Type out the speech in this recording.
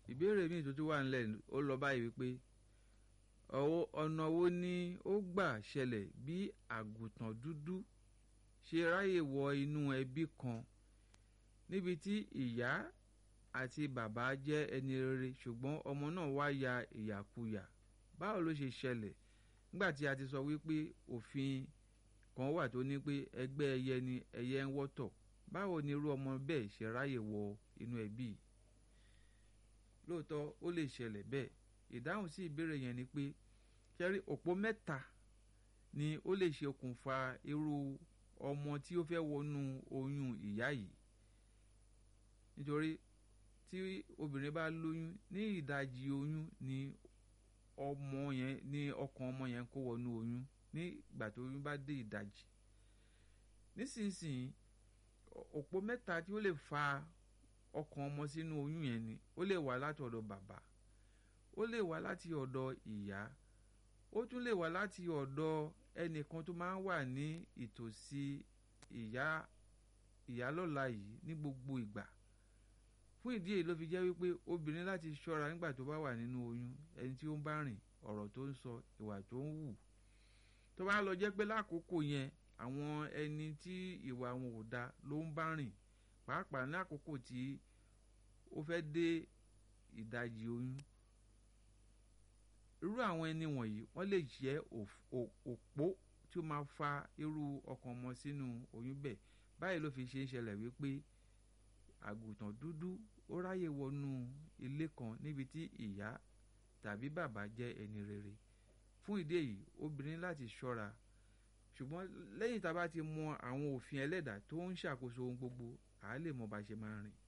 ìbéèrè míì tó tún wà nílẹ̀ ó lọ báyìí wípé ọ̀nà wo ni ó gbà ṣẹlẹ̀ bí àgùntàn dúdú ṣe ráyè wọ inú ẹbí kan níbi tí ìyá àti bàbá jẹ́ ẹni rere ṣùgbọ́n ọmọ náà wá ya ìyàkuyà báwo ló ṣe ṣẹlẹ̀ nígbà tí a ti sọ wípé òfin kan wà tó ní pé ẹgbẹ́ ẹyẹ ni ẹyẹ ń wọ́tọ̀ báwo ni irú ọmọ bẹ́ẹ̀ ṣe ráyè wọ inú ẹbí yìí lóòótọ́ ó lè ṣẹlẹ̀ bẹ́ẹ̀ ìdáhùn sí ìbéèrè yẹn ni pé kẹrí òpó mẹ́ta ni ó lè ṣe okùnfà irú ọmọ tí ó fẹ́ wọnú oyún ìyá yìí nítorí tí obìnrin bá lóyún ní ìdajì oyún ni ọmọ yẹn ní ọkàn ọmọ yẹn kó wọnú oyún ní ìgbà tó oyún bá dé ìdajì nísinsìnyí òpó mẹ́ta tí ó lè fa ọkàn ọmọ sínú oyún yẹn ni ó lè wá láti ọ̀dọ̀ bàbá ó lè wá láti ọ̀dọ̀ ìyá ó tún lè wá láti ọ̀dọ̀ ẹnìkan tó máa ń wà ní ìtòsí ìyá ìyálọ́la yìí ní gbogbo ìgbà fún ìdí èyí ló fi jẹ́ wípé obìnrin láti ṣọ́ra nígbà tó bá wà nínú oyún ẹni tí ó ń bá rìn ọ̀rọ̀ tó ń sọ ìwà tó ń wù tó bá lọ jẹ́ pé lákòókò yẹn àwọn ẹni tí ìwà wọn ò da ló ń bá rìn pàápàá ní àkókò tí ó fẹ́ dé ìdajì oyún irú àwọn ẹni wọ̀nyí wọ́n lè jẹ́ òpó tí ó máa fa irú ọkàn ọmọ sínú oyún bẹ́ẹ̀ báyìí ló fi ṣe ń ṣẹlẹ̀ wípé àgùntàn dúdú ó ráyè wọnú ilé kan níbi tí ìyá tàbí bàbá jẹ́ ẹni rere fún ìdí èyí obìnrin láti ṣọ́ra ṣùgbọ́n lẹ́yìn tá a bá ti mọ àwọn òfin ẹlẹ́dàá tó ń ṣàkóso ohun gbogbo àá lè mọ bá ṣe máa rìn